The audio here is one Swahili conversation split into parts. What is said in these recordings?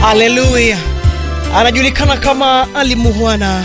Haleluya, anajulikana kama Ali Muhwana.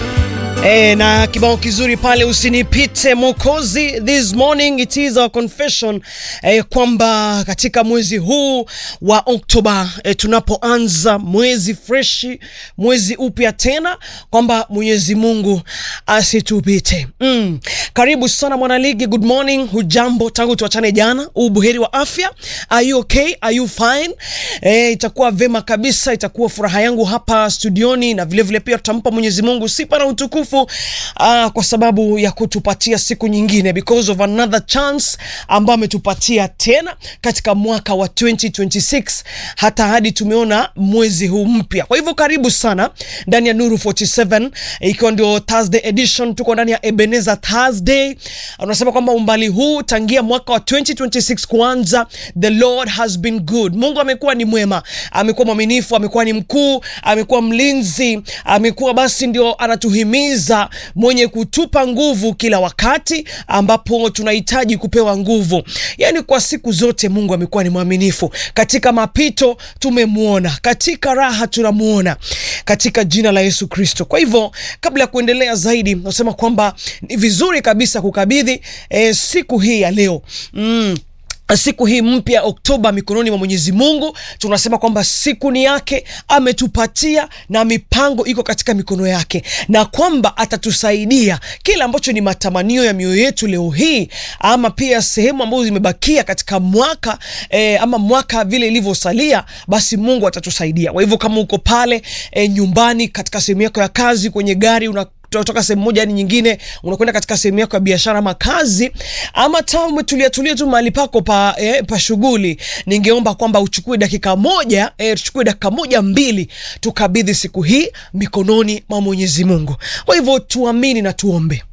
E, na kibao kizuri pale usinipite Mokozi. This morning it is our confession e, kwamba katika mwezi huu wa Oktoba e, tunapoanza mwezi freshi, mwezi upya tena, kwamba Mwenyezi Mungu asitupite. Mm. Karibu sana mwanaligi, good morning, hujambo tangu tuachane jana, ubuheri wa afya, are you okay, are you fine? E, itakuwa vema kabisa, itakuwa furaha yangu hapa studioni na vilevile vile pia tutampa Mwenyezi Mungu sifa na utukufu uh, kwa sababu ya kutupatia siku nyingine because of another chance ambayo ametupatia tena katika mwaka wa 2026 hata hadi tumeona mwezi huu mpya. Kwa hivyo karibu sana ndani ya Nuru 47 ikiwa ndio Thursday edition, tuko ndani ya Ebenezer Thursday. Unasema kwamba umbali huu tangia mwaka wa 2026 kuanza, the Lord has been good. Mungu amekuwa ni mwema, amekuwa mwaminifu, amekuwa ni mkuu, amekuwa mlinzi, amekuwa basi ndio anatuhimiza mwenye kutupa nguvu kila wakati ambapo tunahitaji kupewa nguvu. Yaani kwa siku zote Mungu amekuwa ni mwaminifu. Katika mapito tumemwona, katika raha tunamwona, katika jina la Yesu Kristo. Kwa hivyo kabla ya kuendelea zaidi, nasema kwamba ni vizuri kabisa kukabidhi eh, siku hii ya leo mm siku hii mpya Oktoba mikononi mwa Mwenyezi Mungu. Tunasema kwamba siku ni yake, ametupatia na mipango iko katika mikono yake, na kwamba atatusaidia kile ambacho ni matamanio ya mioyo yetu leo hii, ama pia sehemu ambazo zimebakia katika mwaka eh, ama mwaka vile ilivyosalia, basi Mungu atatusaidia. Kwa hivyo kama uko pale eh, nyumbani, katika sehemu yako ya kazi, kwenye gari una kutoka sehemu moja hadi nyingine, unakwenda katika sehemu yako ya biashara ama kazi, ama ta umetulia tulia tu mahali pako pa, eh, pa shughuli, ningeomba kwamba uchukue dakika moja eh, tuchukue dakika moja mbili, tukabidhi siku hii mikononi mwa Mwenyezi Mungu. Kwa hivyo tuamini na tuombe.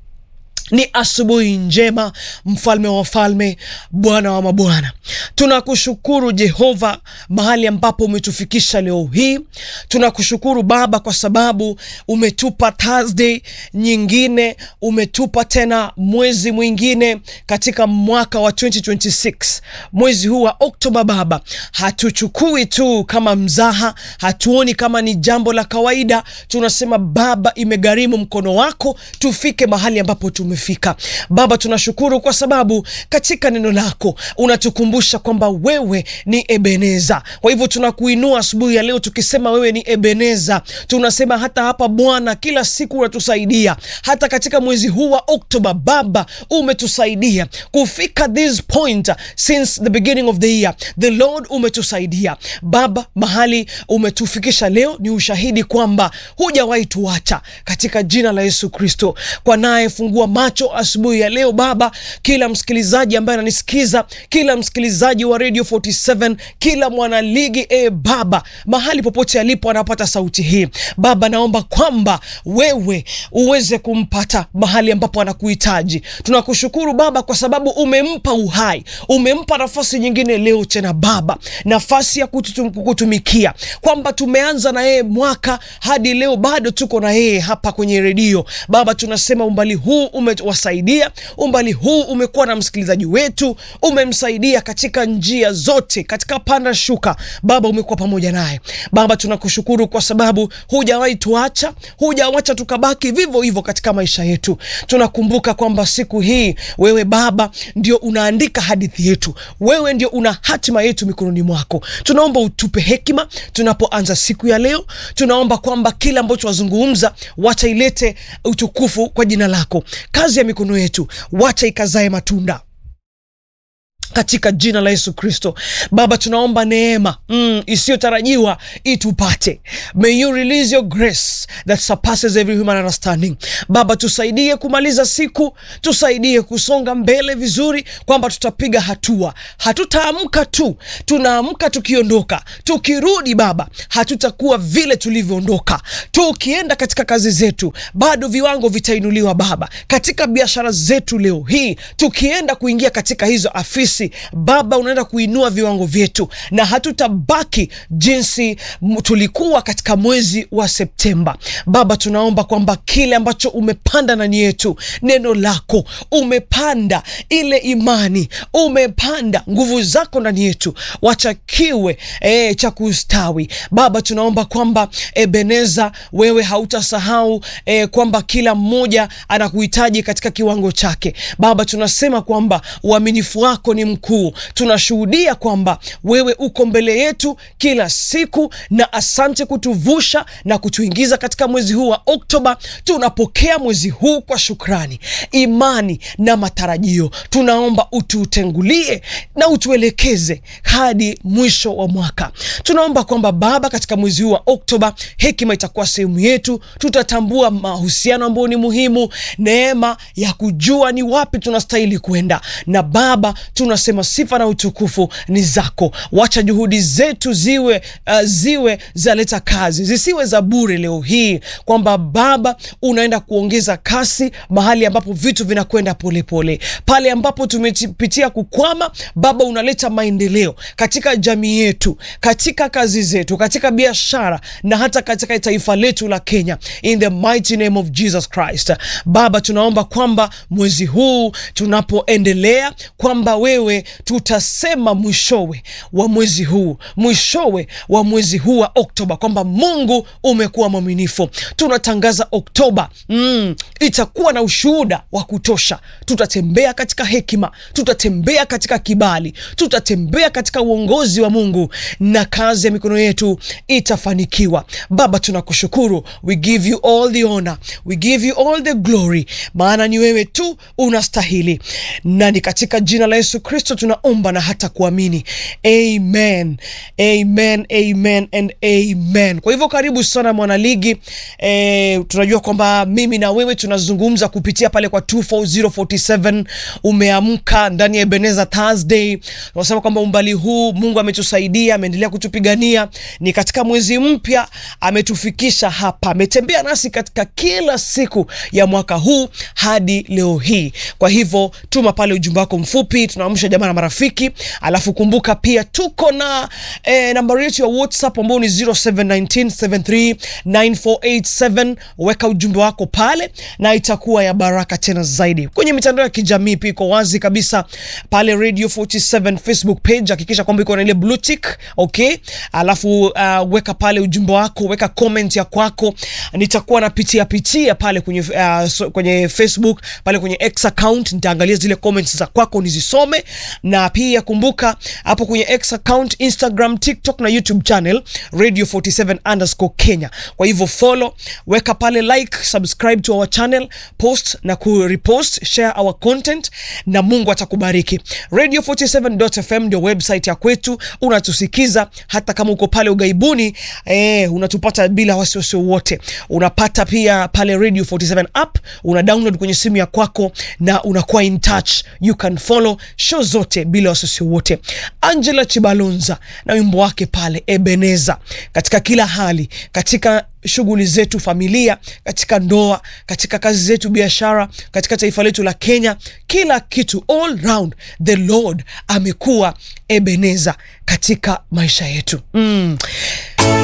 Ni asubuhi njema, mfalme wa wafalme, Bwana wa mabwana, tunakushukuru Jehova mahali ambapo umetufikisha leo hii. Tunakushukuru Baba kwa sababu umetupa Thursday nyingine, umetupa tena mwezi mwingine katika mwaka wa 2026 mwezi huu wa Oktoba. Baba, hatuchukui tu kama mzaha, hatuoni kama ni jambo la kawaida. Tunasema Baba, imegharimu mkono wako tufike mahali ambapo tume fika Baba, tunashukuru kwa sababu katika neno lako unatukumbusha kwamba wewe ni Ebeneza. Kwa hivyo tunakuinua asubuhi ya leo tukisema wewe ni Ebeneza. Tunasema hata hapa Bwana, kila siku unatusaidia, hata katika mwezi huu wa Oktoba Baba umetusaidia kufika this point since the beginning of the year. The Lord umetusaidia Baba, mahali umetufikisha leo ni ushahidi kwamba hujawahi tuacha, katika jina la Yesu Kristo. Kwa naye fungua macho asubuhi ya leo Baba, kila msikilizaji ambaye ananisikiza, kila msikilizaji wa Radio 47, kila mwanaligi e Baba, mahali popote alipo anapata sauti hii Baba, naomba kwamba wewe uweze kumpata mahali ambapo anakuhitaji. Tunakushukuru Baba kwa sababu umempa uhai, umempa nafasi nyingine leo tena Baba, nafasi ya kututum, kukutumikia, kwamba tumeanza na yeye mwaka hadi leo bado tuko na yeye hapa kwenye redio Baba, tunasema umbali huu umewasaidia umbali huu umekuwa na msikilizaji wetu, umemsaidia katika njia zote, katika panda shuka. Baba, umekuwa pamoja naye Baba, tunakushukuru kwa sababu hujawahi tuacha, hujawacha tukabaki vivyo hivyo katika maisha yetu. Tunakumbuka kwamba siku hii wewe Baba ndio unaandika hadithi yetu, wewe ndio una hatima yetu mikononi mwako. Tunaomba utupe hekima tunapoanza siku ya leo. Tunaomba kwamba kila ambacho wazungumza wacha ilete utukufu kwa jina lako kazi ya mikono yetu wacha ikazae matunda katika jina la Yesu Kristo. Baba, tunaomba neema mm, isiyotarajiwa itupate. May you release your grace that surpasses every human understanding. Baba, tusaidie kumaliza siku, tusaidie kusonga mbele vizuri, kwamba tutapiga hatua. Hatutaamka tu, tunaamka tukiondoka. Tukirudi Baba, hatutakuwa vile tulivyoondoka. Tukienda katika kazi zetu, bado viwango vitainuliwa Baba, katika biashara zetu leo hii, tukienda kuingia katika hizo afisi nasi Baba, unaenda kuinua viwango vyetu na hatutabaki jinsi m- tulikuwa katika mwezi wa Septemba. Baba, tunaomba kwamba kile ambacho umepanda ndani yetu, neno lako umepanda, ile imani umepanda, nguvu zako ndani yetu, wacha kiwe e, cha kustawi. Baba, tunaomba kwamba Ebeneza, wewe hautasahau e, kwamba kila mmoja anakuhitaji katika kiwango chake. Baba, tunasema kwamba uaminifu wako ni mkuu. Tunashuhudia kwamba wewe uko mbele yetu kila siku, na asante kutuvusha na kutuingiza katika mwezi huu wa Oktoba. Tunapokea mwezi huu kwa shukrani, imani na matarajio. Tunaomba ututengulie na utuelekeze hadi mwisho wa mwaka. Tunaomba kwamba Baba, katika mwezi huu wa Oktoba hekima itakuwa sehemu yetu. Tutatambua mahusiano ambayo ni muhimu, neema ya kujua ni wapi tunastahili kwenda. Na Baba, tunasema sifa na utukufu ni zako. Wacha juhudi zetu ziwe uh, ziwe zaleta kazi, zisiwe za bure leo hii, kwamba Baba unaenda kuongeza kasi mahali ambapo vitu vinakwenda polepole, pale ambapo tumepitia kukwama, Baba unaleta maendeleo katika jamii yetu, katika kazi zetu, katika biashara na hata katika taifa letu la Kenya, in the mighty name of Jesus Christ. Baba, tunaomba kwamba mwezi huu tunapoendelea, kwamba wewe tutasema mwishowe wa mwezi huu, mwishowe wa mwezi huu wa Oktoba, kwamba Mungu umekuwa mwaminifu. Tunatangaza Oktoba mm, itakuwa na ushuhuda wa kutosha. Tutatembea katika hekima, tutatembea katika kibali, tutatembea katika uongozi wa Mungu na kazi ya mikono yetu itafanikiwa. Baba, tunakushukuru, we give you all the honor, we give you all the glory, maana ni wewe tu unastahili, na ni katika jina la Yesu Kristo tunaomba na hata kuamini, amen, amen, amen and amen. Kwa hivyo karibu sana mwanaligi. E, tunajua kwamba mimi na wewe tunazungumza kupitia pale kwa 24047 umeamka ndani ya Ebenezer Thursday. Tunasema kwamba umbali huu Mungu ametusaidia, ameendelea kutupigania, ni katika mwezi mpya ametufikisha hapa, ametembea nasi katika kila siku ya mwaka huu hadi leo hii. Kwa hivyo tuma pale ujumbe wako mfupi, tunaamsha jamaa na marafiki, alafu kumbuka pia tuko na eh, nambari yetu ya WhatsApp ambao ni 0719739487 weka ujumbe wako pale na itakuwa ya baraka tena zaidi. Kwenye mitandao ya kijamii pia iko wazi kabisa pale Radio 47 Facebook page, hakikisha kwamba iko na ile blue tick, okay? Alafu uh, weka pale ujumbe wako, weka comment ya kwako, nitakuwa napitia pitia pale kwenye, uh, so, kwenye Facebook pale kwenye X account, nitaangalia zile comments za kwako nizisome, na pia kumbuka hapo kwenye X account, Instagram, TikTok na YouTube channel Radio 47 underscore Kenya. Kwa hivyo follow, weka pale like, subscribe to our channel, post na ku repost, share our content na Mungu atakubariki. Radio 47.fm ndio website ya kwetu, unatusikiza hata kama uko pale ugaibuni eh, unatupata bila wasiwasi wote. Unapata pia pale Radio 47 app, una download kwenye simu ya kwako na unakuwa in touch, you can follow show zote bila wasiwasi wote. Angela Chibalonza na wimbo wake pale Ebeneza, katika kila hali, katika shughuli zetu, familia, katika ndoa, katika kazi zetu, biashara, katika taifa letu la Kenya, kila kitu, all round the Lord amekuwa Ebeneza katika maisha yetu mm.